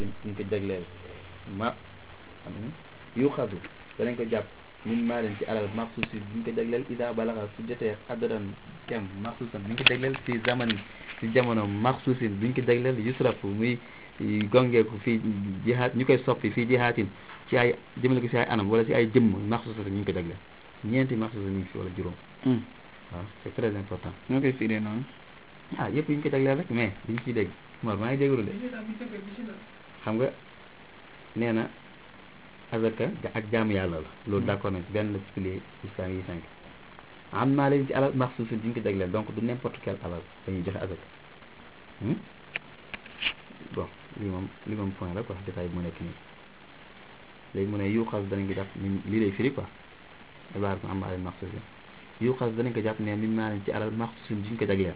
ñu ko jagleel ma yu xasu danañ ko jàpp min maa leen ci alal maxsuusi bu ñu ko jagleel ida balaxa su jotee addadan kem maxsuusan bu ñu ko jagleel si zamani si jamono maxsuusin bu ñu ko jagleel yusrafu muy gongeeku fii jihaat ñu koy soppi fii jihaatin ci ay jëmale ko si ay anam wala si ay jëmm maxsuusa ñu ngi ko jagleel ñeenti maxsuusa ñu ngi fi wala juróom waaw c'est très important ñoo koy firee noonu ah yëpp yi ñu ko jagleel rek mais duñ ciy dégg Mor maa ngi jégalu de xam nga nee na azaka ak jaamu yàlla la loolu d'accord nañ ci benn la ci pilier islam yi cinq am naa leen ci alal maxsuusin duñ ko jagleel donc du n'importe quel alal dañuy joxe azaka bon lii moom lii moom point la quoi détail bi mu nekk nii léegi mu ne yu xas danañ ko jàpp lii lay firi quoi ibaar am naa leen maxsuusin yu xas danañ ko jàpp ne min maa leen ci alal maxsuusin duñ ko jagleel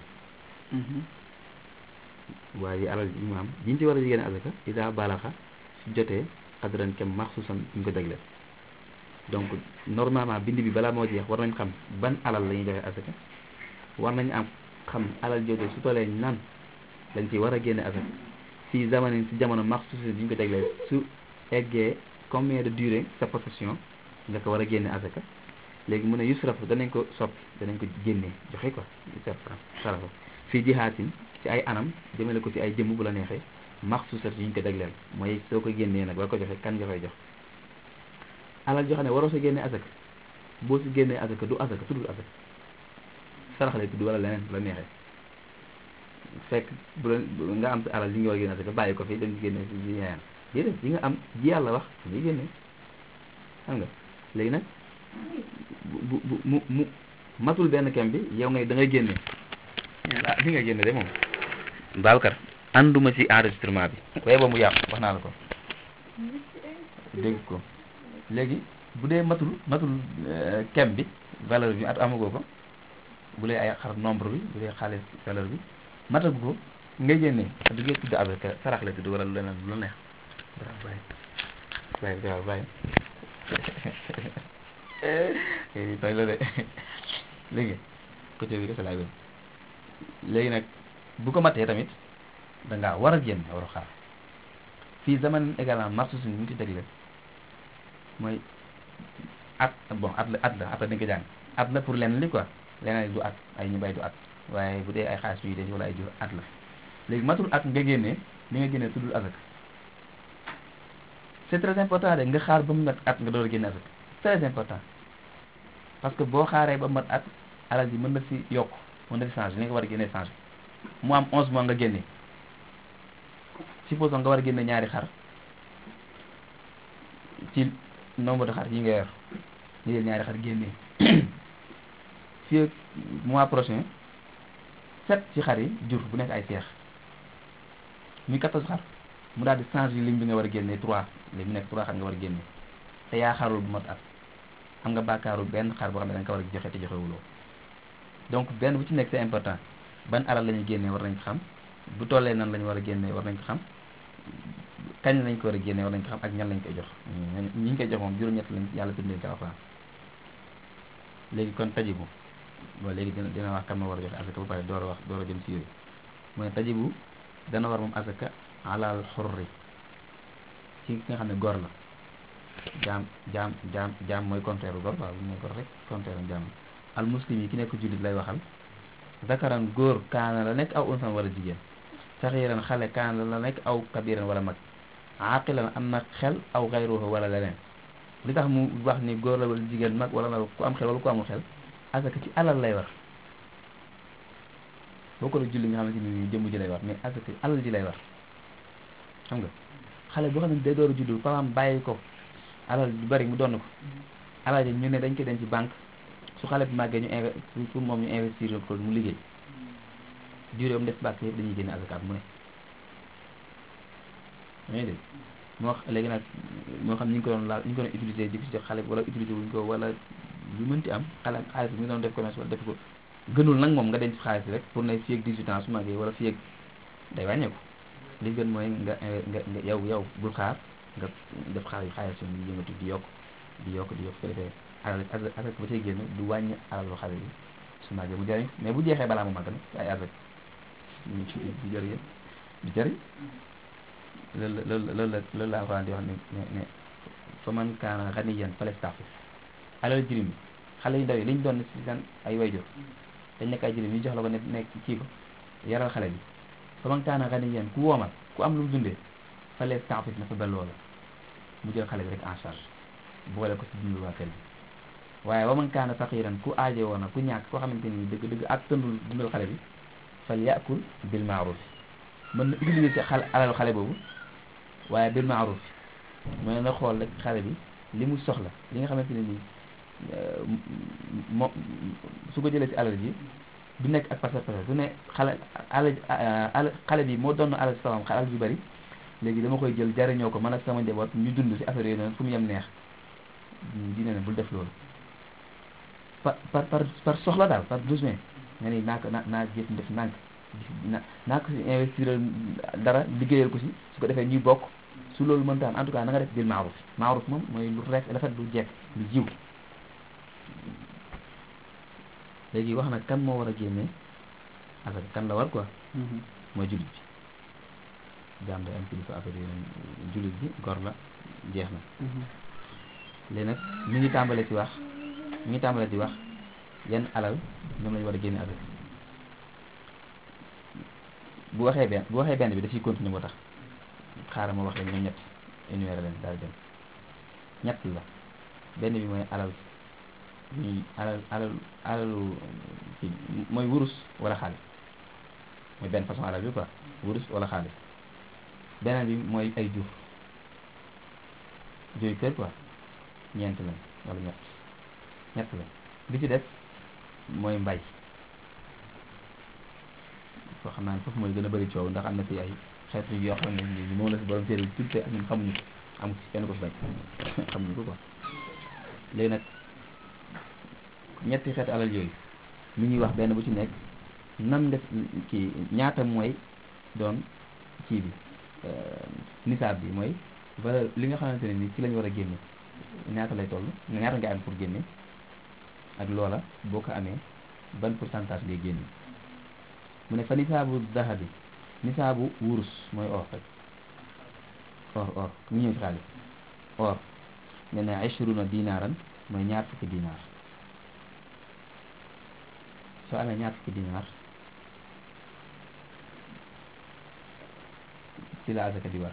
waaye alal yi mu am jiñ ci war a jigéen azaka ida balaxa su jotee xadran kem maxsuusan ñu ko jagleel donc normalement bind bi balaa moo jeex war nañ xam ban alal la ñuy joxe azaka war nañ am xam alal jooju su tollee nan lañ ci war a génne azaka si zamanin si jamono maxsuusan bi ñu ko jagleel su eggee combien de durée sa possession nga ko war a génne azaka léegi mu ne yusraf danañ ko soppi danañ ko génnee joxe quoi sarafa fii jihaatin ci ay anam jëmale ko ci ay jëmm bu la neexee maxsuusat yi ñu ko jagleel mooy soo ko génnee nag war ko joxe kan nga koy jox alal joo xam ne waroo sa génnee azaka boo si génnee azaka du azaka tuddul azaka sarax lay tudd wala leneen bu la neexee fekk bu la nga am sa alal li nga war a génne azaka bàyyi ko fi dem génne si yi ñaayaan déedéet yi nga am ji yàlla wax ñuy génnee xam nga léegi nag bu bu mu mu matul benn kem bi yow ngay da ngay génne ah li nga génne de moom Babacar ànduma ci enregistrement bi waaye ba mu yàqu wax naa la ko dégg ko léegi bu dee matul matul kem bi valeur bi at amagoo ko bu dee ay xar nombre bi bu dee xaalis valeur bi matagu ko ngay génne du ngeen tudd avec sarax la tudd wala lu leneen lu neex waaw bàyyi bàyyi waaw bàyyi tooy la de léegi côté bi dafa laay wér léegi nag bu ko matee tamit da ngaa war a génn war a xaar fii zaman également marché suñu ñu ci jagle mooy at bon at la at la après dañ ko jàng at la pour lenn li quoi leneen du at ay ñu bay du at waaye bu dee ay xaalis yu denc wala ay jur at la léegi matul at nga génnee li nga génnee tuddul azak c'est très important de nga xaar ba mu mat at nga door a génne azak très important parce que boo xaaree ba mat at alal ji mën na si yokk mën na si changé li nga war a génnee changé mu am 11 mois nga génne supposons nga war a génne ñaari xar ci nombre de xar yi nga yor ñu jël ñaari xar génne fii ak mois prochain sept ci xar yi jur bu nekk ay seex muy 14 xar mu daal di changé lim bi nga war a génne 3 léegi mu nekk 3 xar nga war a génne te yaa xarul bu mat at am nga bàkkaaru benn xar boo xam ne da nga ko war a joxe te joxewuloo donc benn bu ci nekk c'est important ban alal la ñuy génnee war nañ ko xam bu tollee nan la ñu war a génnee war nañ ko xam kañ lañ ko war a génnee war nañ ko xam ak ñan lañ koy jox ñi ñu koy jox moom juróom-ñett lañ yàlla bindee ci alxuraan léegi kon tajibu bon léegi dina dina wax kan ma war a joxe asaka ba pare door a wax door a jëm ci yooyu mooy tajibu dana war moom asaka alal xurri ci ki nga xam ne góor la jaam jaam jaam jaam mooy contraire góor waaw bu ñu nee góor rek contraire jaam al muslim yi ki nekk jullit lay waxal zakaran góor kaana la nekk aw unsan wala jigéen saxiiran xale kaana la nekk aw kabiran wala mag aqilan am na xel aw xayruhu wala leneen li tax mu wax ni góor la wala jigéen mag wala na ku am xel wala ku amul xel asaka ci alal lay war boo ko la julli nga xamante ni jëmm ji lay war mais asaka alal ji lay war xam nga xale boo xam ne day door a juddu papaam bàyyi ko alal du bari mu donn ko alal ji ñu ne dañ koy denc ci banque su xale bi màggee ñu inve pour moom ñu investir ko mu liggéey durée am def bàkk yëpp dañuy génne azakaat mu ne dangay dégg moo léegi nag moo xam ñu ngi ko doon laal ñu ngi ko doon utiliser di ko si jox xale bi wala utiliser wuñ ko wala lu mënti am xale xaalis bi mu doon def commerce wala def ko gënul nag moom nga denc xaalis bi rek pour ne fii ak 18 ans su màggee wala fii ak day wàññeeku li gën mooy nga nga nga yow yow bul xaar nga def xaalis xaalis yi yëngatu di yokk di yokk di yokk ko defee alal azak ba cay génn du wàññi alalu xale bi su màggee mu jëriñ mais bu jeexee balaa mu màgg nag ay azak ñu ci du jëriñ du jëriñ loolu la loolu la loolu la loolu la Alxuraan di wax ne ne ne fa man kaana ganiyan falyastaxfif alal jirim xale yu ndaw yi liñ doon ci seen ay wayjur dañ nekk ay jirim ñu jox la ko ne nekk kii ko yaral xale bi fa man kaana ganiyan ku woomal ku am lu mu dundee falyastaxfif na fa ba loola mu jël xale bi rek en charge boole ko ci dundu waa kër bi waaye wa man kaana faqiran ku aaje woon na ku ñàkk koo xamante ni dëgg dëgg ak tëndul dundal xale bi fal yakul bil maaruf mën na utiliser xale alal xale boobu waaye bil maaruf mooy na xool rek xale bi li mu soxla li nga xamante ne nii mo su ko jëlee ci alal ji du nekk ak pasar pasar du ne xale alal xale bi moo doon alal salaam alal ju bari léegi dama koy jël jariñoo ko man ak sama njaboot ñu dund ci affaire yooyu noonu fu mu yem neex dina ne bul def loolu par par par par soxla daal par besoin nga ni naa ko naa naa jëf def nànk na naa ko si investir dara liggéeyal ko si su ko defee ñuy bokk su loolu mënta am en tout cas na nga def bil maaruf maaruf moom mooy lu rek rafet lu jekk lu jiw léegi wax na kan moo war a génnee affaire kan la war quoi mooy jullit bi jaam day am kilifa affaire yooyu jullit bi gor la jeex na léegi nag mi ngi tàmbale ci wax mi ngi tàmbale di wax yan alal ñoom lañu war a génne affaire bu waxee benn bu waxee benn bi dafiy continuer moo tax xaaral ma wax leen ñoom ñett énuméré leen daal dem ñett la benn bi mooy alal ñuy alal alal alalu kii mooy wurus wala xaalis mooy benn façon alal bi quoi wurus wala xaalis beneen bi mooy ay jur jur kër quoi ñeent lañ wala ñett ñett la bi ci def mooy mbay foo xam naa ne foofu mooy gën a bëri coow ndax am na fi ay xeetu yoo xam ne ni moom la si borom téere bi tuddee ak ñun xamuñu ko amu ci kenn ko fi bañ xamuñu ko quoi léegi nag ñetti xeetu alal yooyu mi ñuy wax benn bu ci nekk nan nga kii ñaata mooy doon kii bi nisaab bi mooy valeur li nga xamante ne ni ci lañu war a génne ñaata lay toll ñaata nga am pour génne ak loola boo ko amee ban pourcentage ngay génne mu ne fa nisaabu dahabi nisaabu wurus mooy or rek or or ñu ñëw ci xaalis or ne na ishruna dinaaran mooy ñaar fukki dinaar soo amee ñaar fukki dinaar ci la azaka di war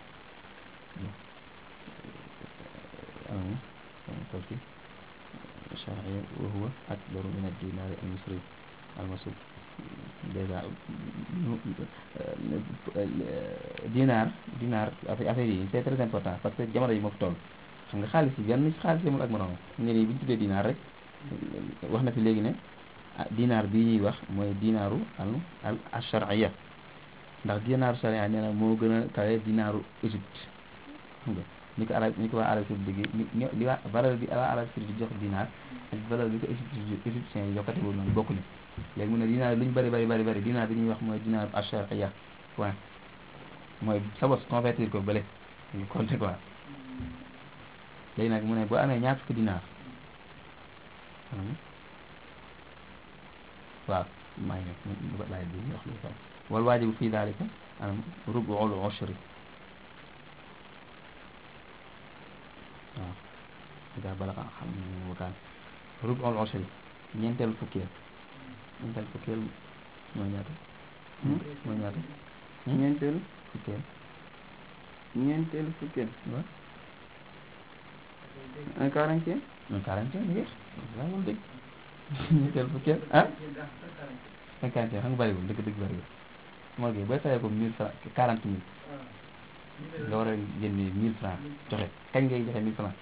توكي شرعي وهو أكبر من الدينار المصري المصري déjà dinaar dinaar affaire yi c'est très important parce que jamono yi moo fi toll xam nga xaalis yi benn xaalis yemul ak moroom ñu ne bu ñu tuddee dinaar rek wax na fi léegi ne dinaar bii ñuy wax mooy dinaaru al al ashariya ndax dinaaru sharia nee na moo gën a kawe dinaaru Égypte xam nga ni ko arab ni ko waa Arabie Saoudite bi li waa valeur bi waa Arabie Saoudite di jox dinaar ak valeur bi ko égyptien yi jokkate boobu noonu bokkuñu léegi mu ne dinaar lu ñu bëri bëri bëri bëri dinaar bi ñuy wax mooy dinaar ashariya point mooy sa bos convertir ko bële ñu compté quoi léegi nag mu ne boo amee ñaar fukki dinaar waaw maa ngi nekk laay bi wax lu fa wal waajibu fii daalika anam rubuul ushri waaw ida balaga xam wakaan rubuul ushri ñeenteel fukkeel ñeenteel fukkeel mooy ñaata mooy ñaata ñeenteel fukkeel ñeenteel fukkeel waaw un quarantième un quarantième ngeex laa moom dëgg ñeenteel fukkeel ah un quarantième xam nga bëriwul dëgg dëgg bëriwul moo gi booy fayee ko mille franc quarante mille nga war a génne mille franc joxe kañ ngay joxe mille franc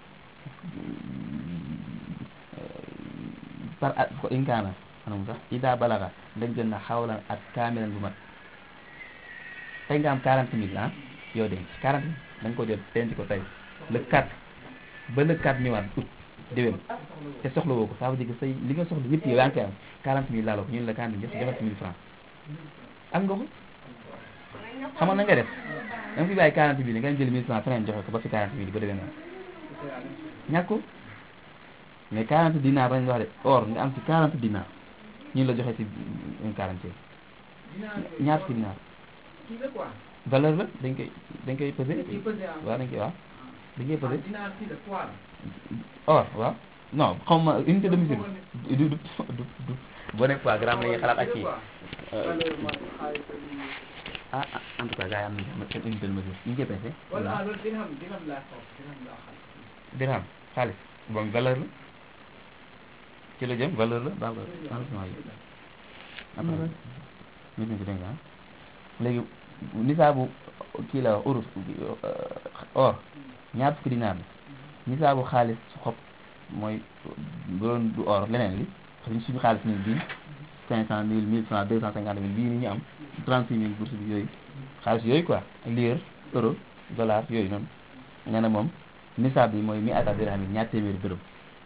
par at ko inkaana anam sax ida balaga dañ jël na xawlan at kaamilan bu mat tey nga am quarante mille ah yow denc quarante mille da nga ko jël denc ko tey le 4 ba le 4 ñëwaat août déwén te soxla woo ko ça veut dire que say li nga soxla yëpp yow yaa ngi koy am quarante mille laaloo ko ñun la quarante mille joxe mille franc am nga ko xamoon na nga def da nga fi bàyyi quarante mille nga jël mille franc feneen joxe ko ba fi quarante mille ba déwén ñàkk ko mais 40 dinar lañ wax de or nga am ci 40 dinar ñu la joxe ci un quarantième ñaar fukki dinar valeur la dañ koy dañ koy pesé dañ ciy pesé ah. waaw dañ koy waaw dañ koy ah pesé dinaar kii la poids la. or waaw non xaw ma unité de mesure du du du du boo nekk quoi gramme la ñuy xalaat ak kii valeur ma xaalis ak lii. ah ah en tout cas gars yi am nañu seen unité de mesure ñu ngi koy pesé wala ah loolu dirham dirham laa xaw dirham laa xam. dirham xaalis bon valeur la ci la jëm valeur la dans le dans le yi après nit ñi dégg nga ah léegi nisaabu kii la urus or ñaar fukki dinaar la nisaabu xaalis su xob mooy bu doon du or leneen li xam suñu xaalis nii bii cinq cent mille mille francs deux cent cinquante mille bii ni ñu am trente six mille bourse bi yooyu xaalis yooyu quoi lire euro dollar yooyu noonu nee na moom nisaab bi mooy mi ata dirham yi ñaar téeméeri dërëm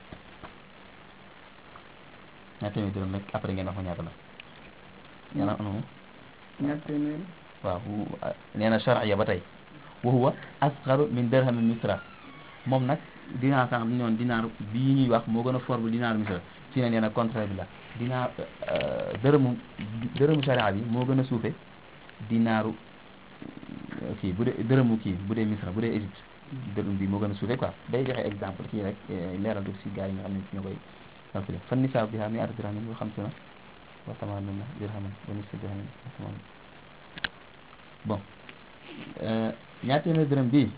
ñaar téeméeri dërëm nag après ngeen wax ma ñaata la nee na noonu ñaar téeméer waaw nee na charia ba tey wa huwa asgaru min dirham misra moom nag dinaar sànq bi ñoon dinaar bii ñuy wax moo gën a fort bu dinaar misra fii ne nee na contraire bi la dinaar dërëmu dërëmu charia bi moo gën a suufe dinaaru kii bu dee dërëmu kii bu dee misra bu dee Égypte dërëm bi moo gën a suufe quoi day joxe exemple kii rek leeral tuuti si gars yi nga xam ne ñoo koy calculé fan nisaab bi xam ne ata dirhamin wa xamsuna wa tamaanuna dirhaman wa nisfu dirhamin wa tamaanuna bon ñaar téeméer dërëm bii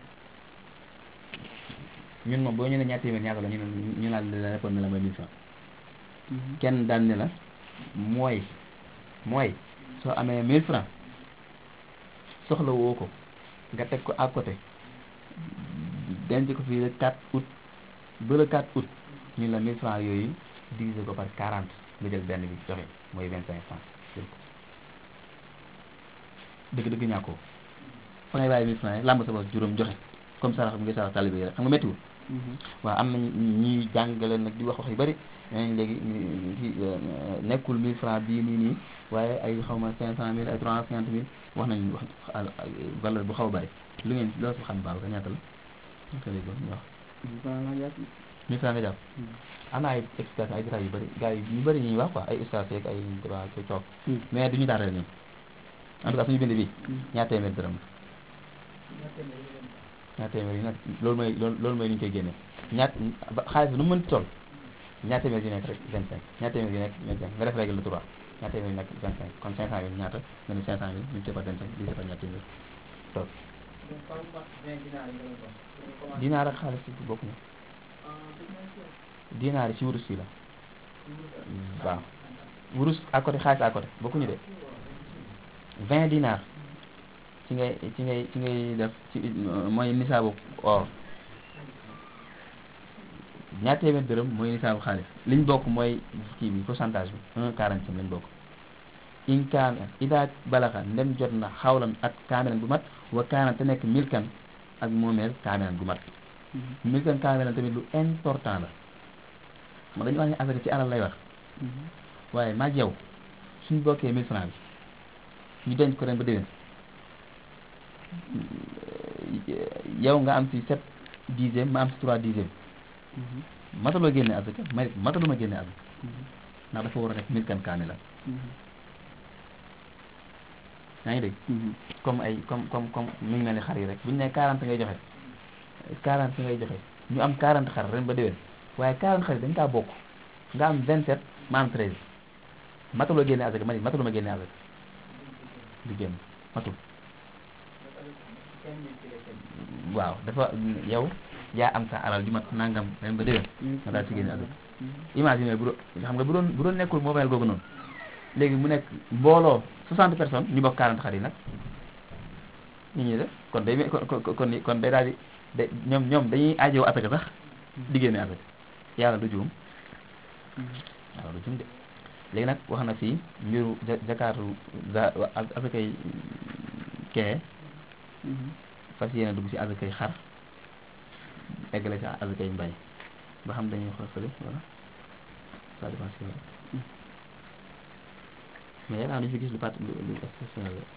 ñun moom boo ñu ne ñaar téeméer ñaata la ñu ne ñu naan la répondre ne la mooy mille francs kenn daan ne la mooy mooy soo amee mille francs soxla woo ko nga teg ko à côté denc ko fii le 4 août ba le 4 août ñu la mille francs yooyu diviser ko par 40 nga jël benn bi joxe mooy 25 francs jël ko dëgg dëgg ñàkkoo fa ngay bàyyi mille francs yi làmb sa bopp juróom joxe comme sarax bi ngay sarax talibé yi rek xam nga méttiwul waaw am na ñuy jàngale nag di wax wax yu bëri ñooñu léegi ci nekkul 1000 francs bii nii nii waaye ay xaw ma 500000 ay 350 mille wax nañu wax valeur bu xaw a bëri lu ngeen loolu si xam baaw ka ñaata la ñu ko léegi ñu wax la jàpp 1000 francs nga jàpp am na ay explication ay détails yu bëri gars yi ñu bëri ñuy wax quoi ay ustaas yeeg ay débat ci toog mais du ñu daaneel ñun en tout cas suñu bind bi ñaar téeméer dërëm la ñaar téeméer yi nag loolu mooy loolu loolu mooy li ñu koy génne ñaat ba xaalis bi nu mu mënti toll ñaar téeméer yu nekk rek 25 ñaar téeméer yu nekk 25 nga def règle de 3 ñaar téeméer yu nekk 25 kon 500 mille ñaata nga ne 500 mille ñu par 25 divisé par ñaar téeméer toog dinaar ak xaalis bi bokkuñu dinaar yi ci wurus yi la waaw wurus à côté xaalis à côté bokkuñu de 20 dinaar ci ngay ci ngay ci ngay def ci mooy nisaabu or ñaar téeméer dërëm mooy nisaabu xaalis liñ bokk mooy kii bi pourcentage bi un quarante lañ bokk in kaana ida balaxa ndem jot na xawlan at kaamilan bu mat wa kaana te nekk milkan ak moomeel kaamilan bu mat milkan kaamilan tamit lu important la ma dañu wax ne affaire ci alal lay wax waaye maag yow suñ bokkee mille francs bi ñu denc ko ren ba déwén yow nga am ci sept dixième ma am ci trois dixième mataloo génne asaka ma mataluma génne asaka ndax dafa war a nekk milkan kaamila yaa ngi dégg comme ay comme comme comme mi ngi mel ni xar yi rek bu ñu nee quarante ngay joxe quarante ngay joxe ñu am quarante xar ren ba déwén waaye quarante xar yi dañ kaa bokk nga am vingt sept ma am treize mataloo génne asaka ma ni mataluma génne asaka du génn matul waaw dafa yow yaa am sa alal ju mat nangam ren ba déwén nga daal ci génne asaka imagine bu doon xam nga bu doon bu doon nekkul moomeel googu noonu léegi mu nekk mbooloo 60 personnes ñu bokk 40 xar yi nag ñu ñuy def kon day kon kon kon day daal di day ñoom ñoom dañuy aajowoo asaka sax di génne asaka yàlla du juum yàlla du juum de léegi nag wax na fii mbiru jakaatu za asakay kee fas yéene dugg ci asakay xar eggale ci asakay mbay ba xam dañuy xool fële wala ça dépend si mais yaakaar naa fi gis lu part lu lu exceptionnel la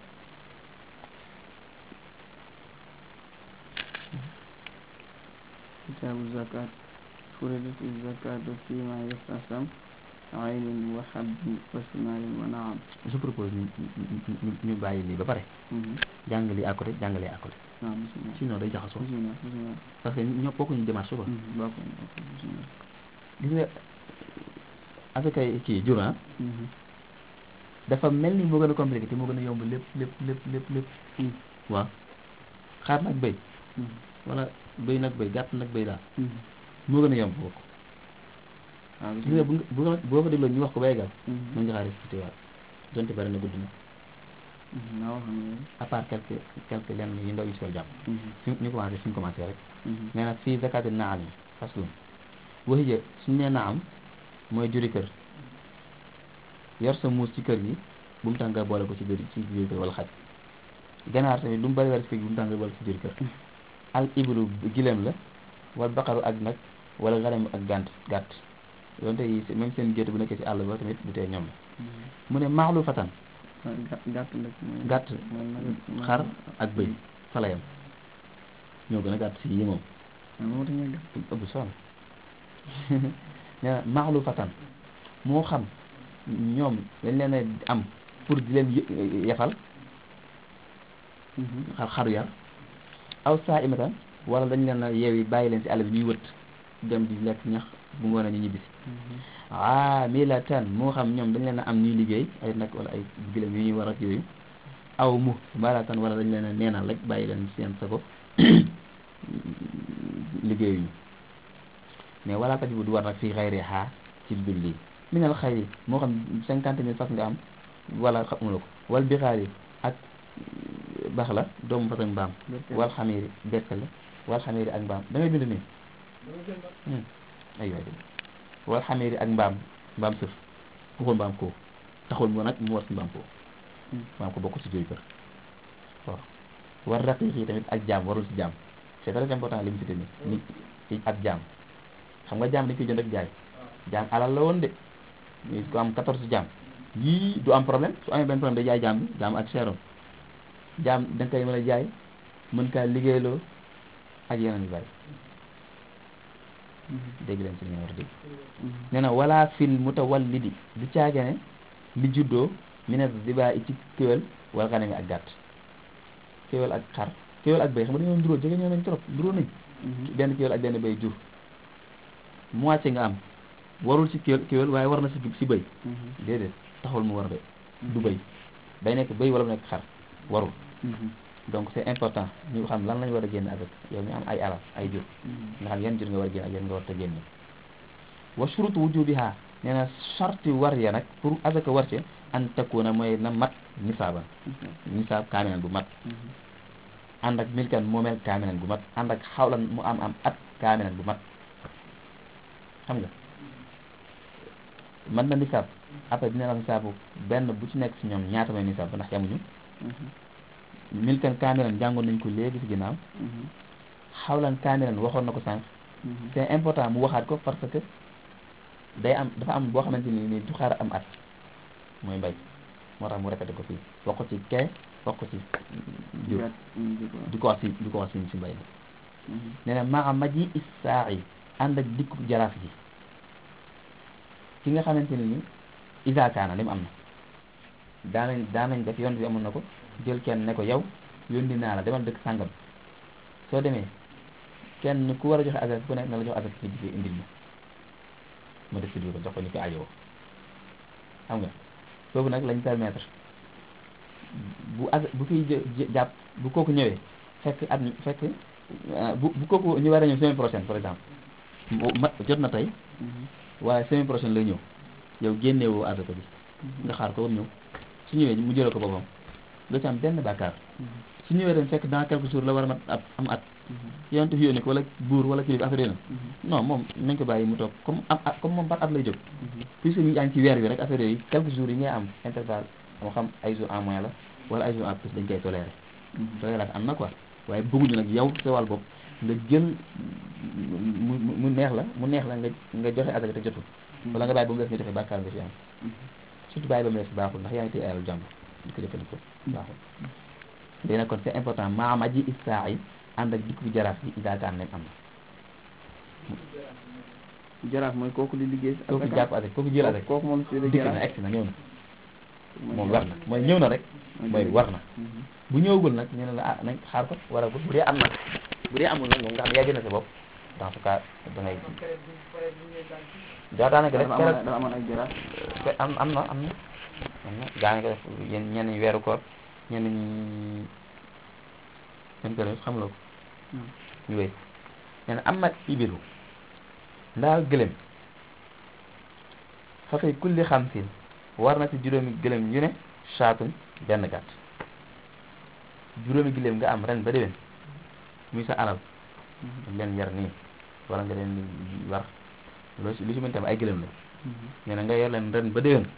kitaabu zakat furidati zakatu fima yastasam aynin wa habbin wa simarin wa naam je propose ñu ñu ñu ñu bàyyi lii ba pare jàng lii à côté jàng lii à côté waaw bismillah sinon day jaxasoo bismillah bismillah parce que ñoo bokkuñu démarche quoi bokk bokk bismillah gis nga asakay kii jur ah dafa mel ni moo gën a compliqué te moo gën a yomb lépp lépp lépp lépp lépp waaw xaar nag béy wala béy nag béy gàtt nag béy daal moo gën a yomb bokk waaw gis nga bu nga bu nga boo ko dégloo ñu wax ko ba yeggal bismillah mën nga xaar expliqué waat donte bari na gudd na naa wax ne à part quelques quelques lenn yu ndaw yu si war jàpp fi ñu commencé fi ñu commencé rek nee na fii zakati naam yi faslun waxija suñu nee naam mooy juri kër yor sa muus ci kër gi bu mu tax nga boole ko ci biir ci biir kër wala xaj ganaar tamit lu mu bari bari ci kër gi bu mu tax nga boole ko ci biir kër al iblu gileem la wala baqaru ak nag wala xaram ak gànt gàtt donte yi même seen gétt bu nekkee ci àll ba tamit du tee ñoom la mu ne maaxlu fatan gàtt gàtt nag mooy gàtt mooy nag xar ak bëy falayam ñoo gën a gàtt si yi moom moo tax ñuy gàtt ëpp sonn nee na maaxlu fatan moo xam ñoom dañ leen a am pour di leen yë- yefal xar xaru yar aw saa imatan wala dañ leen a yeewi bàyyi leen si àll bi ñuy wët dem di lekk ñax bu ngoonee ñu ñibbisi amilatan moo xam ñoom dañ leen a am ñuy liggéey ay nag wala ay gilem yu ñuy war ak yooyu aw mu malatan wala dañ leen a neenal rek bàyyi leen seen sago liggéeyuñu mais wala tajibu du war nag fii xayri xaa ci dul lii minal xayri moo xam cinquante mille fas nga am wala xamula ko wal bi xaari ak bax la doomu fas ak mbaam wal xamiiri bett la wal xamiiri ak mbaam da ngay bind nii ay waay wal xamiiri ak mbaam mbaam sëf waxul mbaam koo taxul mu nag mu war si mbaam koo mbaam ko bokk si jooy kër waaw war raqiq yi tamit ak jaam warul si jaam c'est très important li mu cité nii nit ci ak jaam xam nga jaam dañ koy jënd ak jaay jaam alal la woon de mais ko am 14 jaam yii du am problème su amee benn problème day jaay jaam bi jaam ak seeroon jaam da nga koy mën a jaay mën kaa liggéeyloo ak yeneen yu bari dégg leen si li ngeen war a dégg nee na wala fil mutawallidi du caagane li juddoo minat ziba i ci kéwél wala xanami ak gàtt kéwél ak xar kéwél ak béy xam nga dañoo nduróo jege ñoo nañ trop nduróo nañ benn kéwél ak benn béy jur moitié nga am warul ci kéwél kéwél waaye war na si si béy déedéet taxul mu war de du béy day nekk béy wala mu nekk xar warul donc c'est important ñu xam lan lañ war a génn avec yow mi am ay alal ay jur nga xam yan jur nga war a génn ak yan nga war a génne wa shurut wujubiha nee na charte war ya nag pour azaka war ci an takuna mooy na mat nisaaban nisaab kaamilan bu mat ànd ak milkan moomeel kaamilan bu mat ànd ak xawlan mu am am at kaamilan bu mat xam nga man na nisaab après dina la nisaabu benn bu ci nekk si ñoom ñaata mooy nisaab ba ndax yamuñu milkan kaamilan jàngoon nañ ko léegi si ginnaaw xawlan kaamilan waxoon na ko sànq c'est important mu waxaat ko parce que day am dafa am boo xamante ni ni du xaar am at mooy mbay moo tax mu répété ko fii wax ko ci kee wax ko ci jur du ko wax si du ko wax si si mbay mi nee na maa maji issaa yi ànd ak dikku jaraaf ji ki nga xamante ne ni isaakaana li mu am na daanañ daanañ def yoon bi amoon na ko jël kenn ne ko yow yónni naa la demal dëkk sàngam soo demee kenn ku war a joxe azak ku nekk na la jox azak nga jigee indil ma ma def si ko jox ko ñu ko ajowoo xam nga foofu nag lañ permettre bu az bu kiy jàpp bu kooku ñëwee fekk at fekk bu bu kooku ñu war a ñëw semaine prochaine par exemple ma jot na tey waaye semaine prochaine lay ñëw yow génnewoo azaka bi nga xaar ko ba mu ñëw su ñëwee mu jëlee ko boppam doo ci am benn bàkkaar su ñëwee dem fekk dans quelques jours la war a mat at am at yonent fi yónni ko wala buur wala kilifa affaire yooyu non moom nañ ko bàyyi mu toog comme am at comme moom par at lay jóg puisque ñu yaa ngi ci weer bi rek affaire yooyu quelques jours yi ngay am intervalle moo xam ay jours en moins la wala ay jours en plus dañ koy toléré tolérance am na quoi waaye bëgguñu nag yow sa wàll bopp nga jël mu mu neex la mu neex la nga nga joxe asaka te jotul wala nga bàyyi ba mu def nga joxe bàkkaar nga fi am surtout bàyyi ba mu def baaxul ndax yaa ngi téye alal jàmbur di ko jëfandikoo baaxul léegi nag kon c'est important maam aji issaa yi ànd ak dikk bi jaraaf bi idaakaan leen am na jaraaf mooy kooku di liggéey si kooku asaka jàpp asaka kooku jël asaka kooku moom si dikk na egsi na ñëw na moom war na mooy ñëw na rek mooy war na bu ñëwagul nag ñu ne la ah nañ xaar ko waragul bu dee am na bu dee amul nag moom nga xam ne yaa gën a sa bopp dans ce cas da ngay kon période bu période bu ñuy daan ci daa daanaka def dafa keroog amoon dafa amoon ay jaraaf te am am na am na am na daanaka def yéen ñenn ñi weeru koor ñenn ñi ñen ko def xam la ko ñu wéy nee na am na ibilu ndaal gëlëm fa fay kulli xamsin war na ci juróomi gëlëm yu ne saatun benn gàtt juróomi gëlëm nga am ren ba déwén muy sa alal nga leen yar nii wala nga leen war loo si lu si mën tam ay gëlëm la nee na nga yor leen ren ba déwén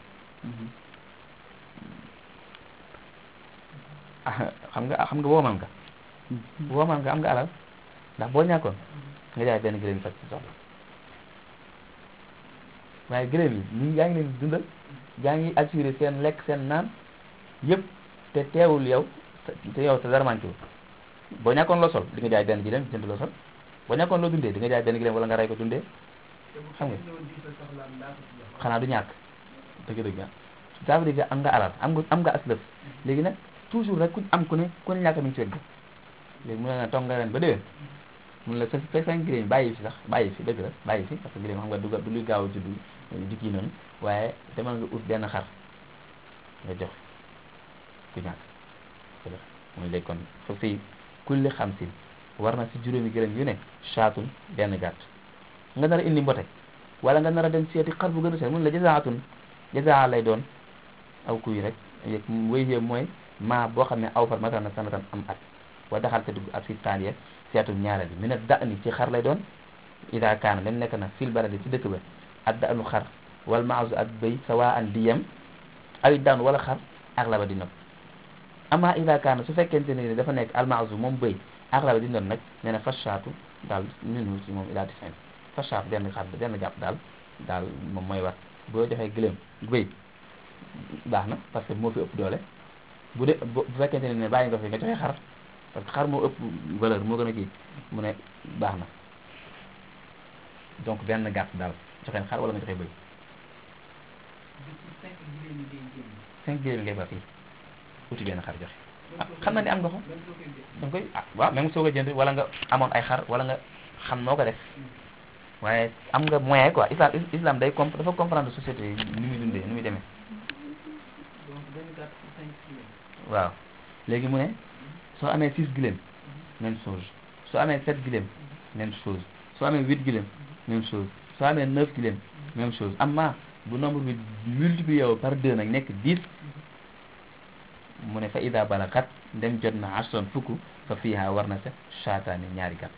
ah xam nga xam nga woomal nga woomal nga am nga alal ndax boo ñàkkoon nga jaay benn gëlëm faj ci soxla waaye gëlëm yi ñu yaa ngi leen di dundal yaa ngi assuré seen lekk seen naan yëpp te teewul yow te yow te dara manqué wu boo ñàkkoon loo sol di nga jaay benn gëlëm jënd loo sol boo ñàkkoon loo dundee di nga jaay benn gëlëm wala nga rey ko dundee te bu xam nga. fekkee ñëwoon di sa soxlaam daa ko ci jox xanaa du ñàkk dëgg-dëgg ah ça veut dire que am nga alal am nga am nga aslëf léegi nag toujours rek ku am ku ne ku ne ñàkk mi ngi ci wet gi léegi mu ne la toog nga ren ba déwén mun la sa fekk sa gëléem bàyyi fi sax bàyyi fi dëgg la bàyyi fi parce que gëléem xam nga du ga- du luy gaaw a juddu jikki yi noonu waaye demal nga ut benn xar nga jox ku ñàkk dëgg la muy léegi kon fa fii kulli xamsin war na si juróomi gëléem yu ne saatun benn gàtt nga nar a indi mbote wala nga nar a dem seeti xar bu gën a seet mun la jazaatun jazaa lay doon aw kuy rek yëg wéy yee mooy maa boo xam ne aw far matal na sanatan am at wa daxal te dugg at fi taaniya seetul ñaareel bi mi ne da ni ci xar lay doon ida kaana dem nekk na fil baladi ci dëkk ba ak da anu xar wal maasu ak bëy sawa an di yem awi daan wala xar ak la ba di nopp ama ida kaana su fekkente ne dafa nekk al maasu moom bëy ak la ba di nopp nag nee na fashaatu daal minu ci moom ila di fin fashaatu benn xar benn jàpp daal daal moom mooy war boo joxee gëléem bëy baax na parce que moo fi ëpp doole bu dee bu bu fekkente ne bàyyi nga fi nga joxe xar parce que xar moo ëpp valeur moo gën a kii mu ne baax na donc benn gàtt daal joxe xar wala nga joxe bëy bi ci cinq jigéen ñi day génn cinq gëléem ngay ba fii uti benn xar joxe ah xam na ni am nga ko même soo koy jël da nga koy ah waaw même soo ko jënd wala nga amoon ay xar wala nga xam noo ko def waaye am nga moyen quoi islam islam day comp dafa comprendre société yi ni muy dundee ni muy demee donc benn gàtt ci cinq kilos waaw léegi mu ne soo amee six gëléem même chose soo amee sept gëléem même chose soo amee huit gëléem même chose soo amee neuf gëléem même chose amma bu nombre bi multiplié wu par deux nag nekk dix mu ne fa ida balagat ndem jot na ashron fukk fa fiiha war na sa shaataani ñaari gàtt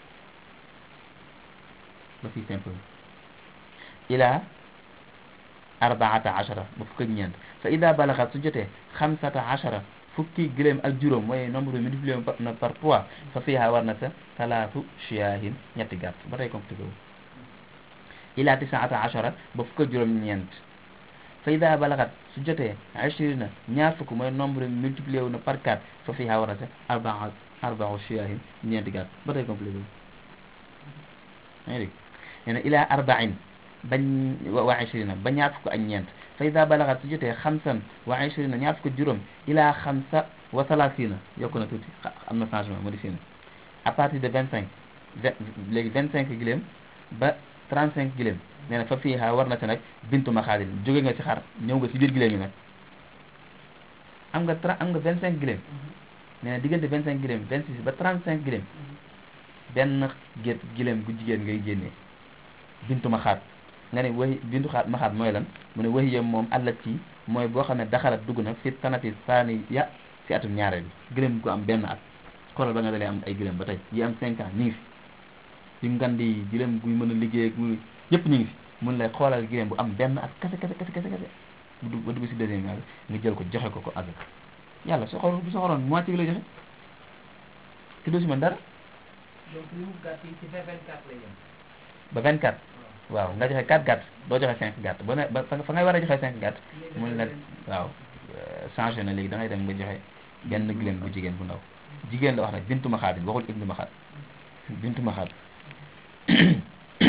ba fii simple ila arbaata ashara ba fukk ak ñeent fa ida balagat su jotee xamsata ashara fukki gëléem ak juróom mooy nombre bi multiplié wu na par trois fa fiiha war na sa talaatu shiyaahin ñetti gàtt ba tey compliqué wu ila tisaata ashara ba fukk ak juróom ñeent fa ida balagat su jotee ashrina ñaar fukk mooy nombre bi multiplié wu na par quatre fa fiiha war na sa arbaa arbaa shiyaahin ñeenti gàtt ba tey compliqué wu yaa ngi dégg nee na ila arbain bañ wa ashrina ba ñaar fukk ak ñeent fa ida balagat su jotee xamsan wa ashrina ñaar fukk ak juróom ila xamsa wa salasina yokku na tuuti xa- am na changement modifié na à partir de vingt cinq vingt léegi vingt cinq giléem ba trente cinq giléem nee na fa fiiha war na si nag bintu maxaadin jóge nga ci xar ñëw nga ci biir giléem yi nag am nga tra am nga vingt cinq giléem nee na diggante vingt cinq giléem vingt six ba trente cinq giléem benn gét giléem gu jigéen ngay génnee bintu maxaat nga ne wahi bintu xaat maxaat mooy lan mu ne wahi yam moom àllat ci mooy boo xam ne daxalat dugg na fi sanati saani ya si atum ñaareel bi gëléem gu am benn at xoolal ba nga dalee am ay gëléem ba tey yi am cinq ans ñu ngi fi yu ngand yi gëléem guy mën a liggéey ak muy yëpp ñu ngi fi mun lay xoolal gëléem bu am benn at kese kese kese kese kese bu dugg ba dugg si deuxième nga nga jël ko joxe ko ko azak yàlla soxor bu soxoroon moitié bi lay joxe te doo si mën dara donc li mu gàtt yi ci vingt vingt quatre lay yem ba 24 waaw nga joxe 4 gàtt doo joxe 5 gàtt ba ne ba fa fa ngay war a joxe 5 gàtt mun la waaw changé na léegi da ngay dem nga joxe benn gëléem bu jigéen bu ndaw jigéen la wax nag bintu maxaat waxul ibnu maxaat bintu maxaat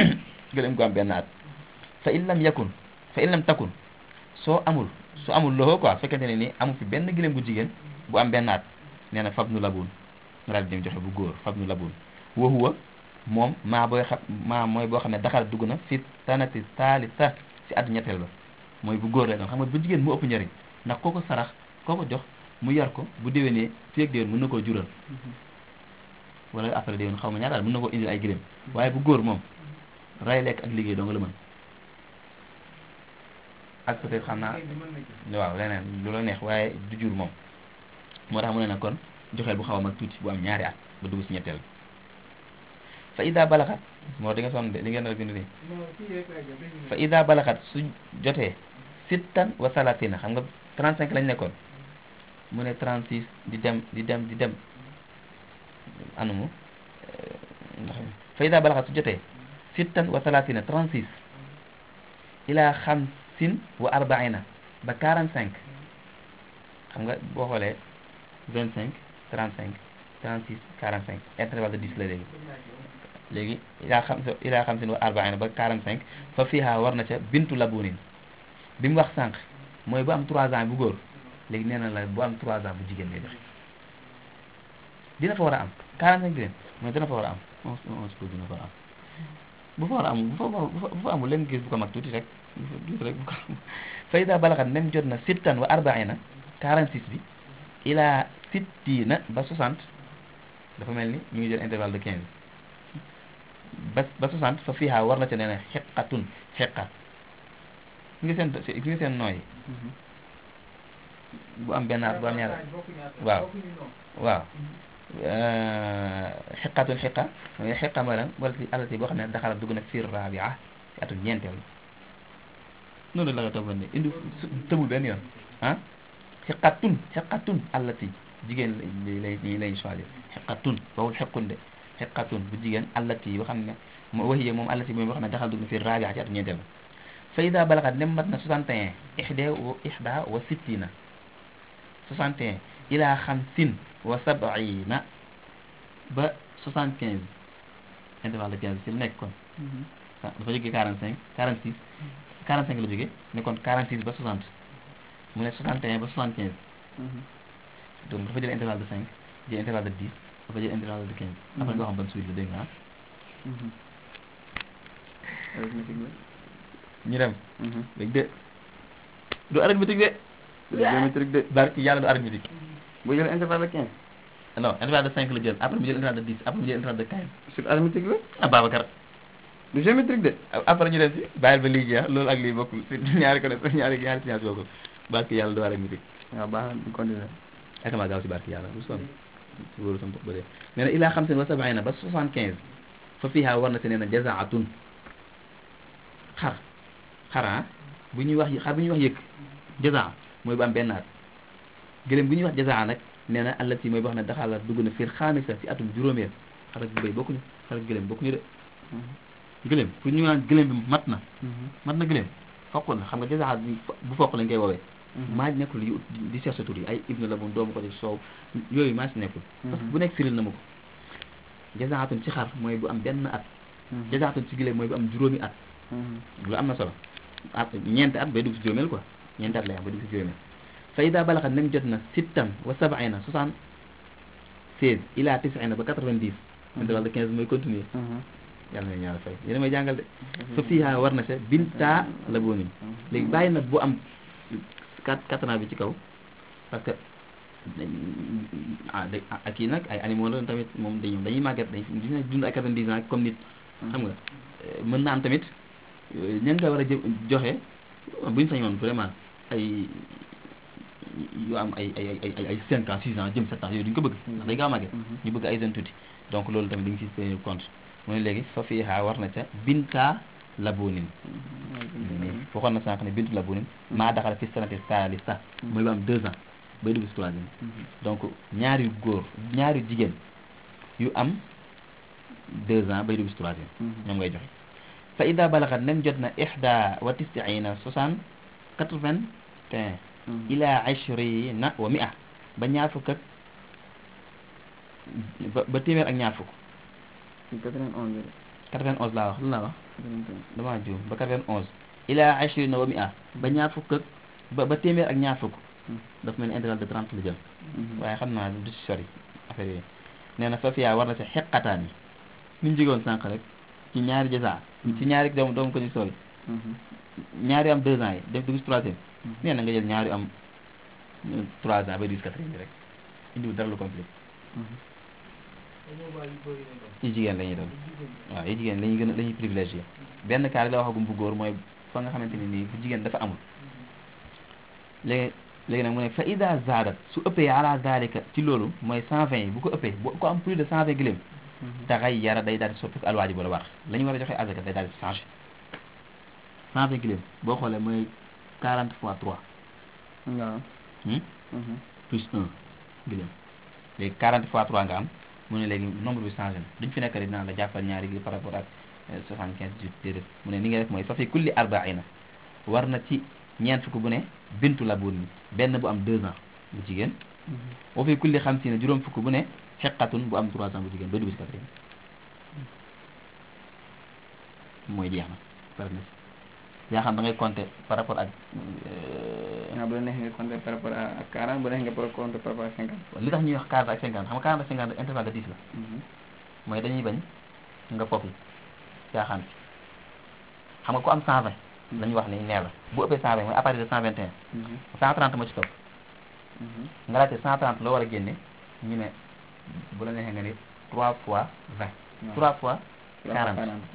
gëléem gu am benn at fa in lam yakun fa in lam takun soo amul su amul loxo quoi fekkente ne ni amul fi benn gëléem gu jigéen bu am benn at nee na fab nu labun nga daal di dem joxe bu góor fab nu labun wa huwa moom maa booy xam maa mooy boo xam ne daxal dugg na fi tanati taalita si at ñetteel ba mooy bu góor lay doon xam nga bu jigéen mu ëpp njëriñ ndax koo ko sarax koo ko jox mu yar ko bu déwénee fii ak déwén mën na koo jural wala après déwén xaw ma ñaar daal mën na koo indil ay gëléem waaye bu góor moom ray lekk ak liggéey doo nga la mën ak peut-être xam naa waaw leneen lu la neex waaye du jur moom moo tax mu ne na kon joxeel bu xaw a mag tuuti bu am ñaari at ba dugg si ñetteel fa ida balaxat moo di nga sonn de li ngeen a bind nii fa ida balaxat su jotee sittan wa salatina xam nga 35 lañ nekkoon mu ne 36 di dem di dem di dem anumu ndax fa ida balaxat su jotee sittan wa salatina 36 ila xamsin wa arbaina ba 45 xam nga boo xoolee 25 35 36 45 intervalle de 10 la léegi léegi ilaa xam ilaa xam sin wa arbaina ba 45 fa fiiha war na ca bintu labunin bi mu wax sànq mooy bu am 3 ans bu góor léegi nee na la bu am 3 ans bu jigéen lay joxe dina fa war a am 45 gren mooy dina fa war a am on on suppose dina fa war a am bu fa war a am bu fa bu fa amul leen gis bu ko mag tuuti rek tuuti rek bu ko am fa ida balaxat nem jot na sittan wa arbaina 46 bi ilaa sittina ba 60 dafa mel ni ñu ngi jël intervalle de 15 ba ba 60 fa fiiha war na ca nee na xeqatun xeqa ngi seen ngi seen nooy bu am benn at bu am ñaar waaw waaw xeqatun xeqa mooy xeqa mooy lan wala ci alati boo xam ne daxala dugg na fiir rabia ci atum ñeenteel noonu la nga toog ne indi tëbul benn yoon ah xeqatun xeqatun allati jigéen lay lay lay choisir xeqatun bawul xequn de xeqatun bu jigéen allati boo xam ne moo waxiyee moom allati mooy boo xam ne daxal dugg na fi rabia ci atu ñeenteel ba fa ida balaxat nem mat na 61 ixda wa ixda wa sittina 61 ila xamsin wa sabina ba 75 intervalle de 15 ci la nekk kon dafa jógee 45 46 45 la jógee ne kon 46 ba 60 mu ne 61 ba 75 donc dafa jël intervalle de 5 jël intervalle de 10 dafa jël intervalle de 15 après nga xam ban suite la dégg nga ñu dem dégg de du arithmétique de géométrique de barki yàlla du arithmétique bu jël intervalle de 15 non intervalle de 5 la jël après mu jël intervalle de 10 après mu jël intervalle de 15 sur arithmétique la ah Babacar du géométrique de après ñu dem si bàyyil ba lii jeex loolu ak lii bokkul si ñaari connaissance ñaari ñaari science bokkul barki yàlla du arithmétique waaw baax na continuer ak maa gaaw si barki yàlla bu sonn si wóoru sama bopp ba dee nee na ilaa xamsin wa sabaina ba 75 fa fiiha war na si nee na jazaatun xar xara bu ñuy wax xar bu ñuy wax yëkk jazaa mooy bu am benn at gëléem bu ñuy wax jazaa nag nee na allati mooy boo xam ne daxaala dugg na fiir xaamisa si atum juróomeel xar ak béy bokkuñu xar ak gëléem bokkuñu de gëléem pour ñu naan gëléem bi mat na mat na gëléem foq na xam nga jazaa bu foq lañ koy woowee maa nekkul yu di cherche tur yi ay ibnu la moom doomu ko ci soow yooyu maa si nekkul parce que bu nekk firil na ma ko jazaatun ci xar mooy bu am benn at jazaatun ci gëléem mooy bu am juróomi at lu am na solo at ñeenti at bay dugg si juróomeel quoi ñeenti at lay am bay dugg si juróomeel fa ida balaxat nem jot na sittan wa sabaina soixante seize ila tisina ba quatre vingt dix intervalle de quinze mooy continuer yàlla na ñaar fay yéena may jàngal de fa fiiha war na sa binta la boonin léegi bàyyi nag bu am quatre quatre ans bi ci kaw parce que ah ak kii nag ay animaux la tamit moom dañu dañuy màgget dañ dina dund ay quatre-vingt-dix ans comme nit xam nga mën na am tamit ñan nga war a jë joxe bu ñu sañoon vraiment ay yu am ay ay ay ay ay cinq ans six ans jëm sept ans yooyu duñu ko bëgg ndax day gaaw a màgget ñu bëgg ay jeunes tuuti donc loolu tamit dañu ci tenir compte mu ne léegi fa fiiha war na ca binta labonin waxoon na sànq ne bintu labonin maa daxal fi sanati salisa mooy ba am deux ans bay dugg si troisième donc ñaari góor ñaari jigéen yu am deux ans bay dugg si troisième ñoom ngay joxe fa ida balaxat nem jot na ixda wa tisiina soixante quatre vingt un ila ashrina wa mia ba ñaar fukk ak ba ba téeméer ak ñaar fukk 91 laa wax lu laa wax damaa juum ba 91 ila ashrina wa mi'a ba ñaar fukk ak ba ba téeméer ak ñaar fukk daf mel ni intervalle de 30 la jël waaye xam naa du ci sori affaire yooyu nee na fa fiyaa war na si xeqataan yi ni ñu jigoon sànq rek ci ñaari jasa ci ñaari doom doomu ko ñu sool ñaari am deux ans yi def dugg si troisième nee na nga jël ñaari am euh, trois ans ba dix quatrième bi rek indiwul dara lu compliqué dañoo bàyyi bëri na doon. ci jigéen la ñuy doon jigéen ñi. waaw yi jigéen la ñuy gën a la ñuy privilégié benn cas la waxagum bu góor mooy fa nga xamante ni nii bu jigéen dafa amul léegi léegi nag mu ne fa ida zaadat su ëppee ala zalika ci loolu mooy 120 yi bu ko ëppee bu ko am plus de 120 gëléem taxay yara day daal di soppi alwaaji bu la war la ñu war a joxe azaka day daal di changé 120 gëléem boo xoolee mooy 40 fois 3 waaw hmm? plus 1 gëléem léegi 40 fois 3 nga am mu ne léegi nombre bi changé na duñ fi nekk rek naan la jàppal ñaari gi par rapport ak euh, 75 18 déedéet mu ne ni nga def mooy fa fi kulli arbaina war na ci ñeent fukk bu ne bintu la buun benn bu am 2 ans bu jigéen wa fi kulli xamsiina juróom fukk bu ne xeqatun bu am 3 ans bu jigéen ba dugg si quatrième mooy jeex na pare na si yaa xam da ngay compter par rapport ak euh, waaw bu la neexee nga compter par rapport à 40 bu la neexee nga par compter par rapport à 50 li tax ñuy wax 40 ak 50 xam nga 40 ak 50 intervalle de 10 la mooy dañuy bañ nga foofu caaxaan xam nga ku am 120 la ñuy wax ni nee la bu ëppee 120 mooy à partir de 121 130 moo ci topp nga laajte 130 loo war a génne ñu ne bu la neexee nga ni 3 fois 20 3 fois 40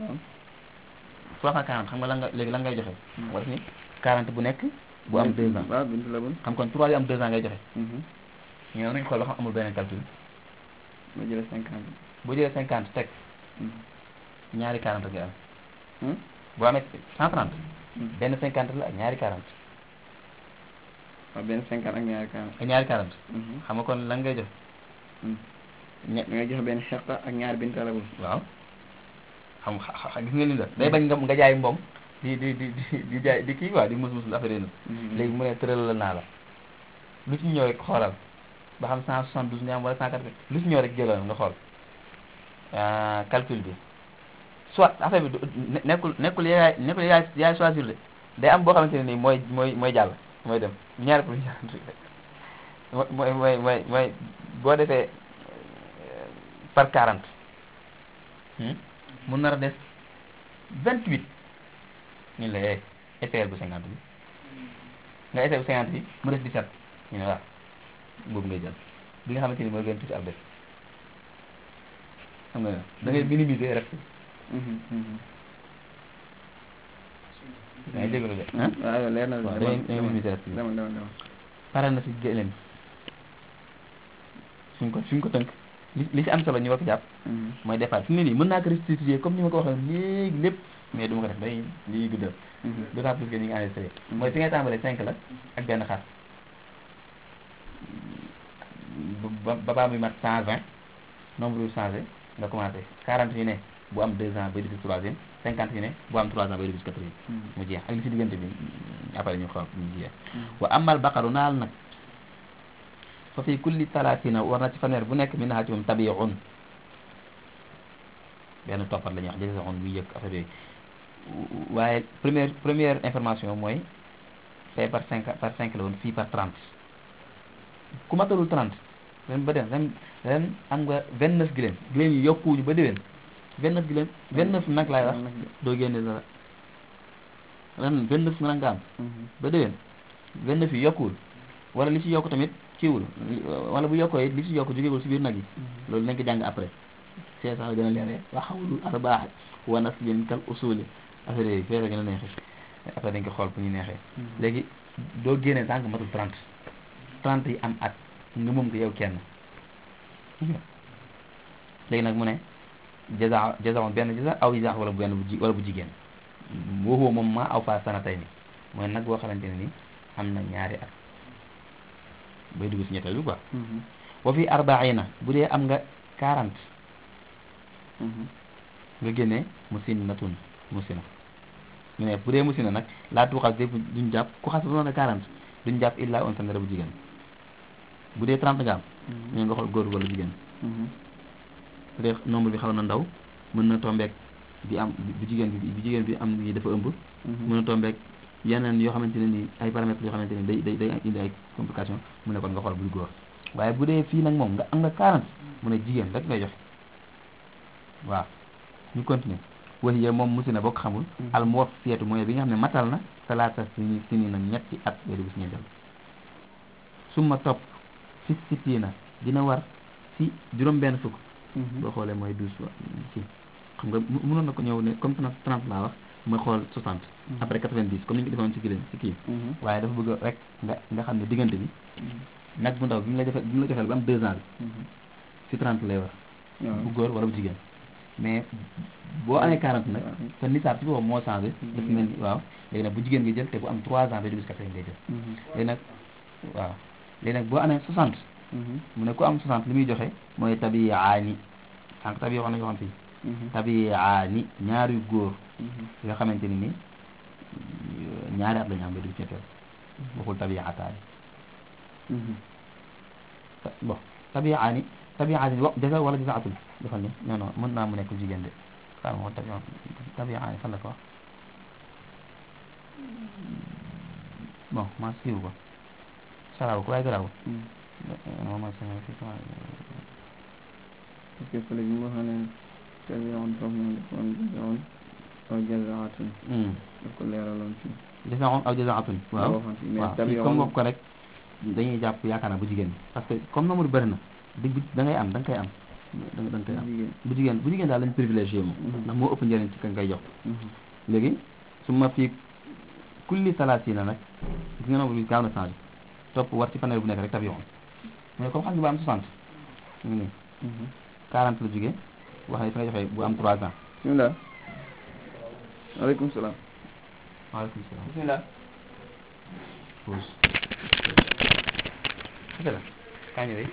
3 fois 40 xam nga lan nga léegi lan ngay joxe moo def ni 40 bu nekk bu am 2 ans waaw bintu la bun xam kon 3 yu am 2 ans ngay joxe ñu ne nañ xool ba xam amul beneen calcul ma jëlee 50 boo jëlee 50 teg ñaari 40 ngay am boo amee 130 benn 50 la ak ñaari 40 waaw benn 50 ak ñaari 40 ak ñaari 40 xam nga kon lan ngay joxe ñe da ngay joxe benn xeqa ak ñaari bintu la bun waaw xam xa- xa- gis nga li la day bañ nga nga jaay moom di di di di di jaay di kii quoi di mus mus affaire yi léegi mu ne tëral la naa la lu ci ñëw rek xoolal ba xam 172 nga am wala 180 lu ci ñëw rek jëlal nga xool ah, calcul bi soit affaire bi du ne- nekkul nekkul yaay nekkul yaay yaay choisir de day am boo xamante ne nii mooy mooy mooy jàll mooy dem ñaari pour ñaar mooy mooy mooy mooy boo defee euh, par 40 hmm, mu nar a des 28 ñu la eh essayé bu 50 bi nga essayé bu 50 bi mu des 17 ñu ne waaw boobu ngay jël bi nga xamante ni mooy gën tuuti ab des xam nga ne da ngay minimiser rek da ngay jégalu de ah waaw yow leer na waaw da ngay da ngay minimiser rek demal demal demal pare na si gëléem suñ ko suñ ko tënk li li si am solo ñu war ko jàpp mooy départ fi mu ne nii mën naa ko restituer comme ni ma ko waxee léegi lépp mais du ma ko def day liy guddal d'autant plus que ñu ngi enregistré mooy fi ngay tàmbalee 5 la ak benn xar ba ba baa muy mat 120 nombre yu changé nga commencé 40 yu ne bu am 2 ans bay dugg si troisième 50 yu ne bu am 3 ans bay dugg si quatrième mu jeex ak li si diggante bi après ñu xool ñu jeex wa amal baqaru naal nag fa fi kulli talatina war na ci fanweer bu nekk min naa ci moom tabiun benn toppat la ñuy wax jëse on muy yëg affaire yooyu waaye première première information mooy fee par cinq par cinq la woon fii par trente ku matalul trente ren ba den ren ren am nga vingt neuf giléem giléem yi yokkuwuñu ba déwén vingt neuf giléem vingt neuf nag laay wax doo génne dara ren vingt neuf nag nga am ba déwén vingt neuf yi yokkuwul wala li ci yokku tamit kiiwul wala bu yokkoo it li ci yokku jógewul si biir nag yi loolu nañ ko jàng après c'est ça la gën a leeree wa xawlul arbaax wa naslin kal usuli affaire yooyu fee la gën a neexee après dañ ko xool bu ñu neexee léegi doo génnee tànk matul 30 30 yi am at nga moom ko yow kenn léegi nag mu ne jaza jaza benn jaza aw jaza wala bu benn bu ji wala bu jigéen waxoo moom maa aw fa sana tey ni mooy nag boo xamante ne ni am na ñaari at bay dugg si ñetteel bi quoi wa fi arbaina bu dee am nga 40 nga génnee musinnatun musina ñu ne bu dee musina nag laa tuuxas de duñ jàpp ku xas ba mën a 40 duñ jàpp illa on tandara bu jigéen bu dee 30 nga am ñu nga xool góor wala jigéen bu dee nombre bi xaw na ndaw mën na tombeek bi am bu jigéen bi bu jigéen bi am ni dafa ëmb mën a tombeek yeneen yoo xamante ne ni ay paramètres yoo xamante ne day day day indi ay complications mu ne kon nga xool buy góor waaye bu dee fii nag moom nga am nga 40 mu ne jigéen rek ngay joxe waaw ñu continuer wax yee moom musi na bokk xamul al muwaffiyatu mooy bi nga xam ne matal na salaata sini sini nag ñetti at weeru bis ñeenteel summa topp fi sittiina dina war si juróom benn fukk boo xoolee mooy douze ci xam nga mu- mënoon na ko ñëw ne comme trente trente laa wax mooy xool soixante après quatre-vingt-dix comme ni ñu ko defoon ci kii ci kii waaye dafa bëgg rek nga nga xam ne diggante bi nag bu ndaw bi mu la defee bi mu la joxeel ba am deux ans bi si trente lay war bu góor wala bu jigéen mais boo amee quarante nag te nisaab ci boppam moo changé dafa mel ni waaw léegi nag bu jigéen nga jël te bu am trois ans ba dugg quatrième ngay jël léegi nag waaw léegi nag boo amee soixante mu ne ku am soixante li muy joxe mooy tabiyaani sànq tabi wax nañu waxoon fii tabiyaani ñaari góor yoo xamante ni ni ñaari at la ñu am ba dugg ñetteel waxul tabiyaataani bon tabiyaani tabiyaani wa jaza wala jazaatul defal ni non non mën naa mu nekk jigéen de xaaral ma xool tabi tabiyaani fan la ko wax bon maa siiw ko saraaw ko waaye garaawul non mooy sama fii sama parce que fële bi nga xam ne tabi'un foofu noonu defoon jazaa'un aw jazaa'atun daf ko leeraloon fii jazaa'un aw jazaa'atun waaw waxoon fii mais waaw fii tabi'un comme wax ko rek dañuy jàpp yaakaar naa bu jigéen bi parce que comme nombre bëri na di da ngay am da nga koy am da nga da nga koy am jigéen bu jigéen bu jigéen daal lañ privilégié moom Mhm. ndax moo ëpp njëriñ ci ka ngay jox léegi su ma fii kulli salaasina nag gis nga nombre bi gaaw na changé topp war ci fanweer bu nekk rek tabi'un mais comme xam nga bu am 60 mu ngi nii 40 la jógee wax ne fi nga joxee bu am 3 ans bismillah aleykum salaam waaleykum salaam bismillah pause c'est la kañ lay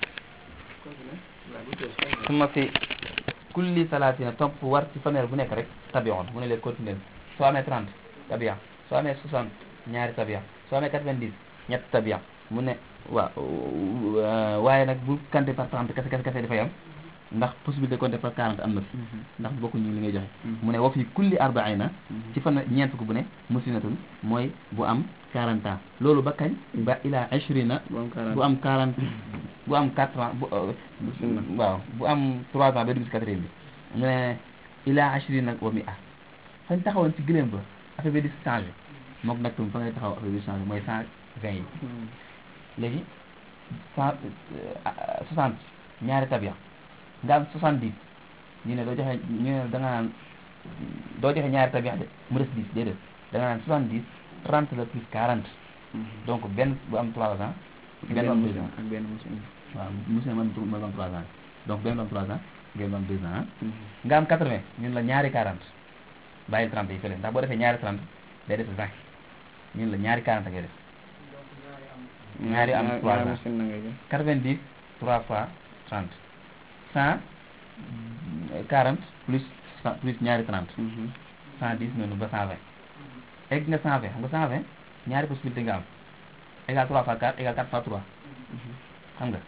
suma fi kulli salaatina topp war ci fanweer bu nekk rek tabi'un mu ne leen continuer soo amee 30 tabi'a soo amee 60 ñaari tabi'a soo amee 90 ñett tabi'a mu ne waaw waaye nag bu compter par 30 kese kese kese dafay am ndax possibilité compter par 40 am na fi ndax bokkuñu li ngay joxe mu ne wa fi kulli arba'ina ci fan ñeent fukk bu ne musinatun mooy bu am 40 ans loolu ba kañ ba ila 20 bu am quarante bu am 40 bu am 4 ans bu euh, Musinna. waaw bu am 3 ans ba dugg ci quatrième bi mu ne ila 20 nag wa mi ah fañ taxawoon ci gëléem ba affaire bi di changé mook nag tam fa ngay taxaw affaire bi di changé mooy 120 yi léegi cent soixante ñaari tabia nga am soixante dix ñu ne doo joxe ñu ne da nga naan doo joxe ñaari tabia de mu des dix déedéet da nga naan soixante dix trente la plus quarante donc benn bu am trois ans benn bu am deux ans ak benn musin waaw monsieur man mooy bu am trois ans donc benn bu am trois ans benn bu am deux ans nga am quatre vingt ñun la ñaari quarante bàyyil trente yi fële ndax boo defee ñaari trente day def vingt ñun la ñaari quarante ngay def ñaari am trois ans. musin na ngay jël 90 3 fois 30 100 40 plus 100 plus ñaari 30 110 noonu ba 120 egg nga 120 xam nga 120 ñaari possibilité nga am égal 3 fois 4 égal 4 fois 3 xam nga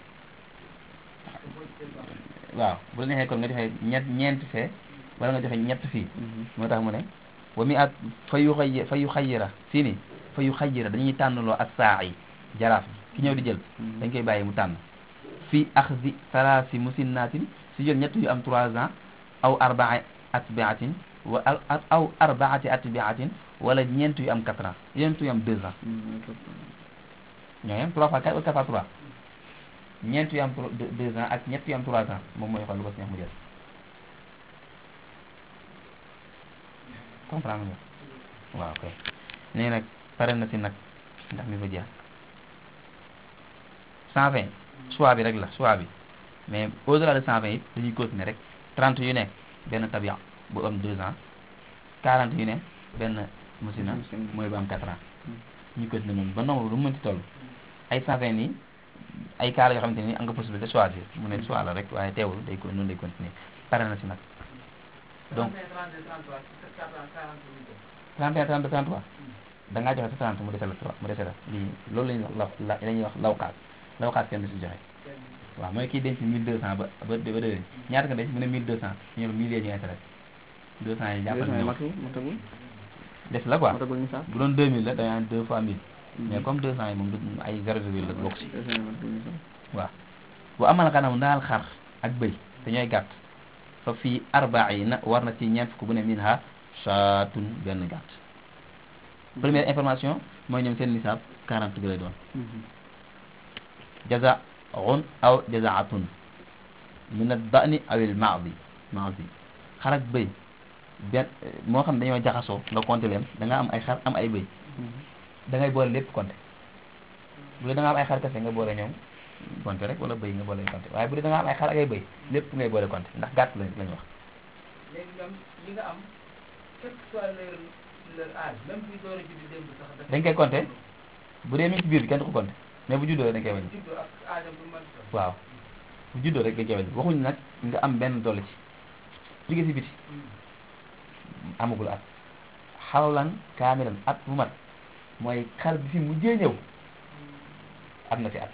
waaw bu la neexee kon nga joxe ñett ñeenti fee wala nga joxe ñett fii moo tax mu ne wa mi at fa yu xay fa yu xayira fii nii fa yu xayira dañuy tànnloo ak saa yi jaraaf bi ki ñëw di jël dañ koy bàyyi mu tànn fii axdi salaasi musinnaatin si jël ñett yu am trois ans aw arbaa atbiatin wa aw aw arbaati atbiatin wala ñeent yu am quatre ans ñeent yu am deux ans ñoo yem trois fois quatre wala quatre fois trois ñeent yu am tro- deux deux ans ak ñett yu am trois ans moom mooy xool lu ko si neex mu jël comprendre nga waaw kay nee nag pare na si nag ndax mi fa jeex cent vingt choix bi rek la choix bi mais au delà de cent vingt it dañuy continuer rek trente yu nekk benn tabia bu am deux ans quarante yu ne benn musina Musina. mooy bu am quatre ans ñu continuer noonu ba nombre lu mu mënti toll ay cent vingt yi ay cas la yoo xamante ni am nga possibilité choisir mu ne choix la rek waaye teewul day ko noonu day continuer pare na si nag donc 31 32 33 da ngaa joxe sa 30 mu dese la 3 mu dese la lii loolu la ñuy wax law la la ñuy wax lawkaas lawkaas kenn du si joxe waaw mooy kii denc 1200 ba ba ba déwén ñaata nga denc mu ne 1200 ñu ne 1000 ñu intérêt deux cent yi deux jàppal cent yi ñëw matu matagul des la quoi matagul nisaab bu doon deux mille la da nga naan deux fois mille mais comme deux cent yi moom du ay zéro virgule la bokk si deux cent yi matagul nisaab waaw bu amal xanam daal xar ak bëy te ñooy gàtt fa fii arbaina war na ci ñeent fukk bu ne min ha saatun benn gàtt première information mooy ñoom seen nisaab 40 bi lay doon jazaun aw jazaatun min ad-da'ni aw al-ma'zi ma'zi xar ak bëy benn moo xam dañoo jaxasoo nga compter leen da nga am ay xar am ay bëy da ngay boole lépp compter bu dee da nga am ay xar kese nga boole ñoom compter rek wala bëy nga boole compter waaye bu dee da nga am ay xar ak ay bëy lépp ngay boole compter ndax gàtt lañ lañ wax léegi ñoom li nga am quel que soit leur leur âge même buy door a judd démb sax dafa dañ koy compter bu dee mi ngi ci biir bi kenn du ko compter mais bu juddoo rek dañ koy wàññi juddoo ak âge am bu mën a waaw bu juddoo rek dañ koy wàññi waxuñ nag nga am benn dolli ci jóge si biti amagul at xawlan kaamilan at bu mat mooy xar bi fi mujjee ñëw am na fi at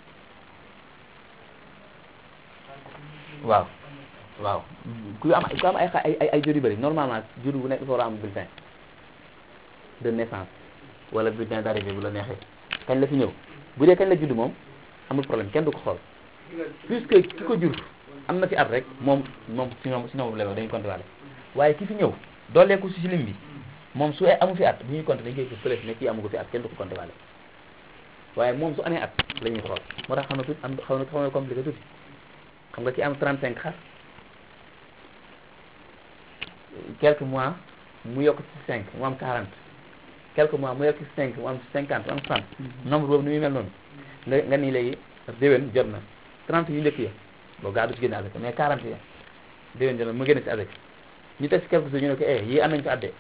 waaw waaw ku am ku am ay xa- ay ay ay jur yu bëri normalement jur bu nekk dafa war a am bulletin de naissance wala bulletin d'arrivée bu la neexee kañ la fi ñëw bu dee kañ la judd moom amul problème kenn du ko xool puisque ki ko jur am na fi at rek moom moom si ñoom si ñoom la dañuy compter waale waaye ki fi ñëw dooleeku si lim bi moom su amu fi at bu ñuy compter dañ koy gis fële ne kii amu ko fi at kenn du ko compter waale waaye moom su amee at la ñuy xool moo tax xam na tuuti am xaw na xaw na compliqué tuuti xam nga ki am 35 xar quelques mois mu yokk ci 5 mu am 40 quelques mois mu yokk ci 5 mu am 50 mu am 60 nombre boobu ni muy mel noonu nga nga nii léegi déwén jot na 30 yu njëkk ya boo gaa du ci génne avec mais 40 ya déwén jot na mu génne ci avec ñu teg ci quelques jours ñu ne ko eh yii am nañu ko addee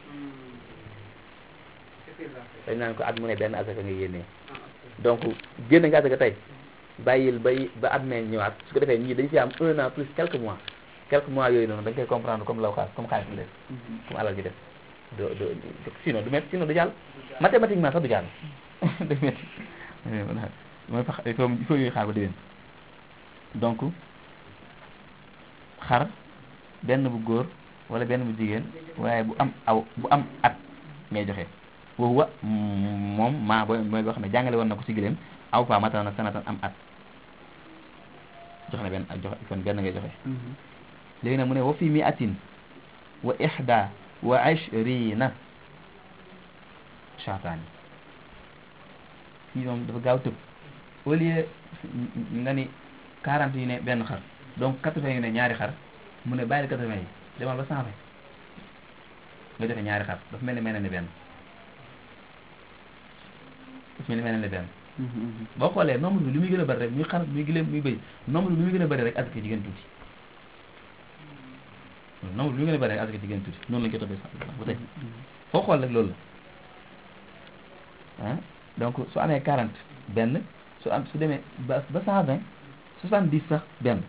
dañ naan ko at mu ne benn asaka nga yénnee donc génne nga asaka tey bàyyil bay ba at mee ñëwaat su ko defee ñii dañ fi am un an plus quelques mois quelques mois yooyu noonu da nga koy comprendre comme law xaas comme xaalis bi def comme alal ji def do do sinon du métti sinon du jàll mathématiquement sax du jàll du métti mooy fa il faut il faut yooyu xaar ba déwén donc xar benn bu góor wala benn bu jigéen waaye bu am aw bu am at ngay joxe woowu wa moom maa booy mooy boo xam ne jàngale woon na ko ci gëléem aw fa matal na sanatan am at jox na benn joxe kon benn ngay joxe léegi nag mu ne wa fi mi atin wa ihda wa ashrina shaataani fii moom dafa gaaw tëb au lieu nga ni quarante yu ne benn xar donc quatre-vingts yu ne ñaari xar mu ne bàyyi quatre-vingts yi demal ba cent vingt nga joxe ñaari xar dafa mel ni mel ne benn dafa mel ni mel ne benn boo xoolee nombre bi li muy gën a bëri rek muy xar muy gileem muy bëy nombre bi li muy gën a bëri rek asaka jigéen tuuti nombre bi li muy gën a bëri rek asaka jigéen tuuti noonu lañ ko toppee sax ba tey foo xool rek loolu la ah donc su amee quarante benn su am su demee ba ba cent vingt soixante dix sax benn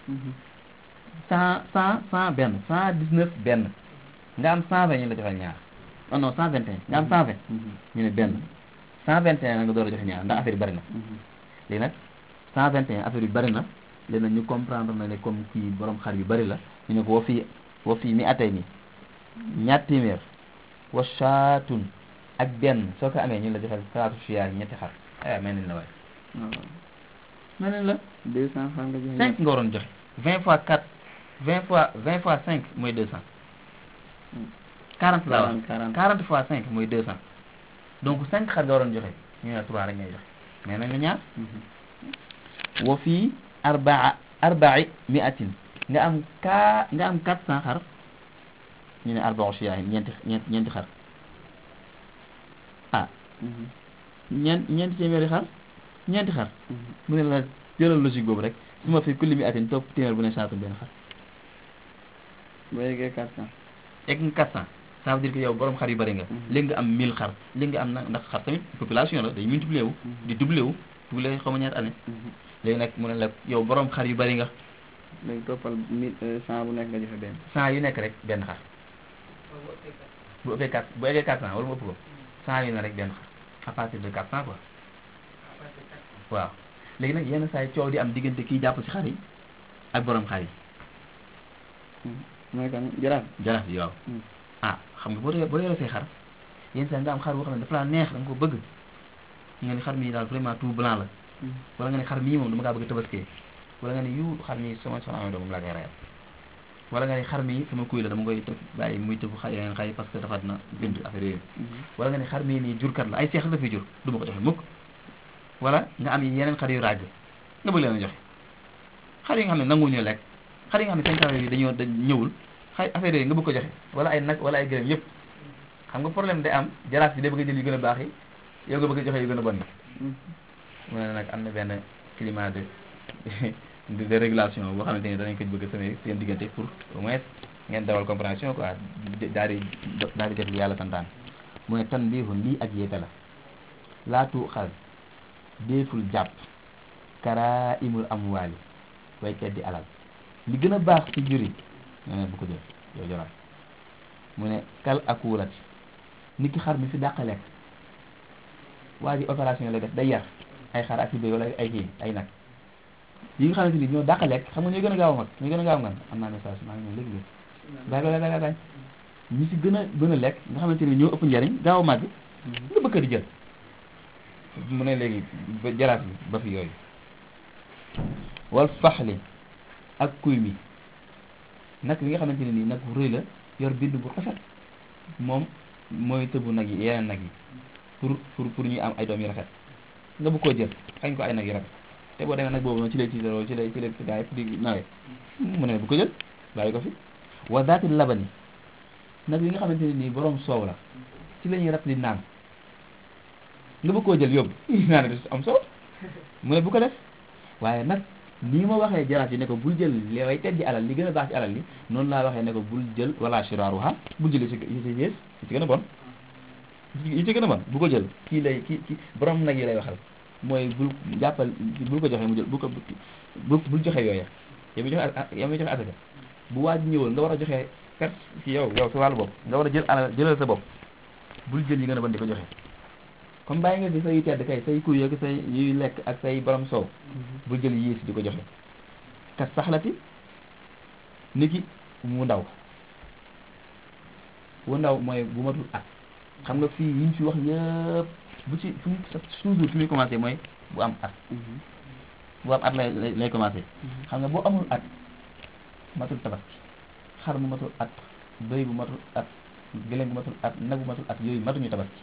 cent cent cent benn cent dix neuf benn nga am cent vingt ñu la joxeel ñaar non non cent vingt et un nga am cent vingt ñu ne benn cent vingt et un nga door a joxe ñaar ndax affaire yi bari na léegi nag cent vingt et un affaire yu bari na léegi nag ñu comprendre na ne comme kii borom xar yu bari la ñu ne ko wa fii wa fii mi atay nii ñaar téeméer wa shaatun ak benn soo ko amee ñu la joxeel salaatu siyaar ñetti xar ay mel nañ la waaye waaw mel nañ la deux cent xar nga joxe cinq nga waroon joxe vingt fois quatre vingt fois vingt fois cinq mooy deux cent quarante la wax quarante quarante fois cinq mooy deux cent donc cinq xar nga waroon joxe ñu ne trois rek ngay joxe mais nañ la ñaar wa fii arbaa arbai miatin nga am ka nga am quatre cent xar ñu ne arbaa shiyaahin ñeenti ñeenti ñeenti xar ah ñeent ñeenti téeméeri xar ñeenti xar mu ne la jëlal logique boobu rek su ma fi kulli mi atin topp téeméer bu ne saatu benn xar ba yeggee quatre cent egg nga quatre cent ça veut dire que yow borom xar yu bari nga léegi nga am mille xar léegi nga am na ndax xar tamit population la day multiplier wu di doubler wu doubler xaw ma ñaata année léegi nag mu ne la yow borom xar yu bari nga léegi toppal mille cent bu nekk nga joxe benn cent yu nekk rek benn xar bu ëppee quatre bu eggee quatre cent wala mu ëpp ko cent yu ne rek benn xar à partir de quatre cent quoi waaw léegi nag yenn saa yi coow di am diggante kiy jàpp ci xar yi ak borom xar yi mooy kan jaraaf jaraaf yi waaw ah xam nga boo dee boo yoree say xar yenn saa nga am xar boo xam ne dafa laa neex da nga ko bëgg nga ni xar mi daal vraiment tout blanc la wala nga ne xar mii moom dama kaa bëgg tabaskee wala nga ne yu xar mi sama soxna amee doom moom laa koy reyal wala nga ne xar mi sama kuy la dama koy tëf bàyyi muy tëf xay yeneen xay parce que dafa na bind affaire yooyu wala nga ne xar mii nii jurkat la ay seex la fi jur du ma ko joxe mukk wala nga am yeneen xar yu ràgg nga bëgg leen a joxe xar yi nga xam ne nanguwuñu lekk xar yi nga xam ne seen kawar yi dañoo dañ ñëwul xay affaire yooyu nga bëgg ko joxe wala ay nag wala ay gërëm yëpp xam nga problème day am jaraaf bi day bëgg a jël yu gën a baax yi yow nga bëgg a joxe yu gën a bon yi mu ne nag am na benn climat de de de régulation boo xamante ni danañ ko bëgg a semé seen diggante pour au moins ngeen dawal compréhension quoi daal di daal di def li yàlla santaan mu ne tan biixun lii ak yéete la laatu xal déeful jàpp kara imul amwaali way teddi alal li gën a baax ci jur yi nee na bu ko jël yow jaraaf mu ne kal akuulati nit ki xar mi fi dàq lekk waa ji opération lay def day yar ay xar ak i béy wala ay kii ay nag yi nga xamante ni ñoo dàq lekk xam nga ñooy gën a gaaw a mag ñooy gën a gaaw ngan am naa message maa ngi ñëw léegi léegi baay baay baay baay ñi si gën a gën a lekk nga xamante ni ñoo ëpp njariñ gaaw a màgg nga bëgg di jël mu ne léegi ba jaraaf bi ba fi yooyu wal faxli ak kuy mi nag li nga xamante ne nii nag bu rëy la yor bind bu rafet moom mooy tëbu nag yi yeneen nag yi pour pour pour ñuy am ay doom yu rafet nga bëgg koo jël xañ ko ay nag yu rafet te boo demee nag boobu ci lay tiitaroo ci lay ci lay gaa yëpp di nawee mu ne bu ko jël bàyyi ko fi wa daati labani nag li nga xamante ne nii borom soow la ci la ñuy rat di naan nga bëgg koo jël yóbbu naan du am soow mu ne bu ko def waaye nag nii ma waxee jaraaf yi ne ko bul jël li way teddi alal li gën a baax ci alal li noonu laa waxee ne ko bul jël wala shiraaruha bul jël yi ci yi ci yées yi ci gën a bon yi ci gën a bon bu ko jël kii lay kii kii borom nag yi lay waxal mooy bul jàppal bul ko joxe mu jël bu ko bul bul joxe yooya yow mi joxe yow mi joxe asaka bu waaj ñëwal nga war a joxe perte ci yow yow sa wàllu bopp nga war a jël alal jëlal sa bopp bul jël yi gën a bon di ko joxe comme bàyyi nga fi say tedd kay say kuy ak say yuy lekk ak say borom soow bul jël yées di ko joxe kat saxlati ni ki mu ndaw wu ndaw mooy bu matul at xam nga fii yi ñu fi wax yëpp bu ci fu mu toujours fi muy commencé mooy bu am at bu am at lay lay commencé xam nga boo amul at matul tabaski xar bu matul at bëy bu matul at gëléem bu matul at nag bu matul at yooyu matuñu tabaski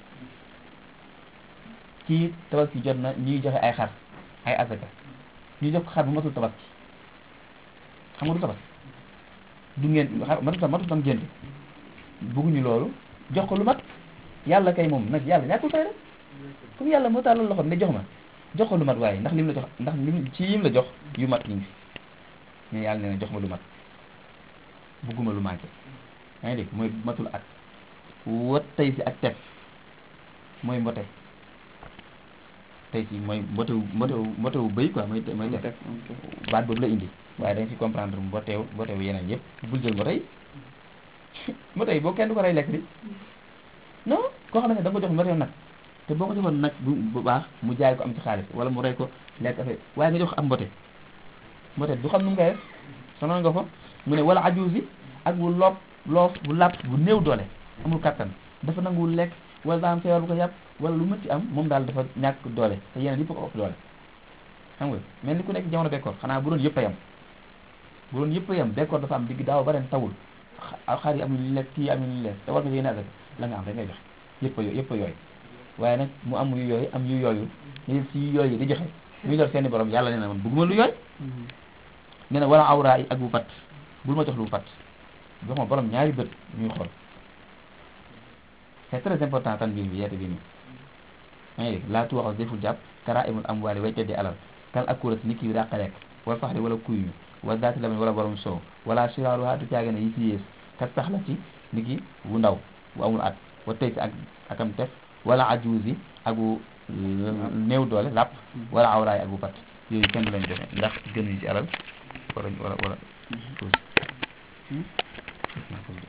kii tabaski jot na ñuy joxe ay xar ay asaka ñu jox ko xar bu matul tabaski xam nga du tabaski du ngeen xar matul matul tam génn bëgguñu loolu jox ko lu mat yàlla kay moom nag yàlla ñàkkul fay rek comme yàlla moo tàllal loxoom ne jox ma jox ko lu mat waaye ndax lim la jox ndax lim ci yim la jox yu mat ñu ngi fi mais yàlla nee na jox ma lu mat bugguma lu manqué yaa ngi dégg mooy matul at wat tey si ak tef mooy mbote tey si mooy mbotewu mbotewu mbotewu bëy quoi mooy mooy tef baat boobu la indi waaye da nga ci comprendre mboteew mbotewu yeneen yëpp bul jël mbote yi mbote yi boo kenn du ko rey lekk di non koo xam ne da nga ko jox mboteew nag te boo ko joxoon nag bu bu baax mu jaay ko am ci xaalis wala mu rey ko lekk affaire waaye nga jox am mbote mbote du xam nu mu koy def sonal nga ko mu ne wala ajuusi ak bu loob loof bu làpp bu néew doole amul kattan dafa nanguwul lekk wala daa am feebar bu ko yàpp wala lu mënti am moom daal dafa ñàkk doole te yeneen yëpp ko ëpp doole xam nga mel ni ku nekk jamono bekkoor xanaa bu doon yëpp a yam bu doon yëpp a yam bekkoor dafa am digg daaw ba ren tawul xar yi amuñu lekk kii amuñu lekk te war nga yéene asaka la nga am rek ngay joxe yëpp a yëpp a yooyu waaye nag mu am yu yooyu am yu yooyu ñu si yu yooyu di joxe muy lor seeni borom yàlla nee na man bëgguma lu yooyu nee na wala awra yi ak bu pat bul ma jox lu pat jox ma borom ñaari bët ñuy xool c'est très important tan biir bi yeete bi nii maa ngi dégg laa tuwaxaw deful jàpp kara imul am waale way teddi alal kal ak kuras nit ki bi dàqa lekk wala faxri wala kuy mi wala daati lamen wala borom soow wala siraaru ha du caage ne yi ci yées kat sax la ci nit ki wu ndaw bu amul at wa tey si ak akam tef wala ajuusi ak bu néew doole làpp wala awraay ak bu pat yooyu kenn du leen joxe ndax gënuñu ci alal wala wala wala tuuti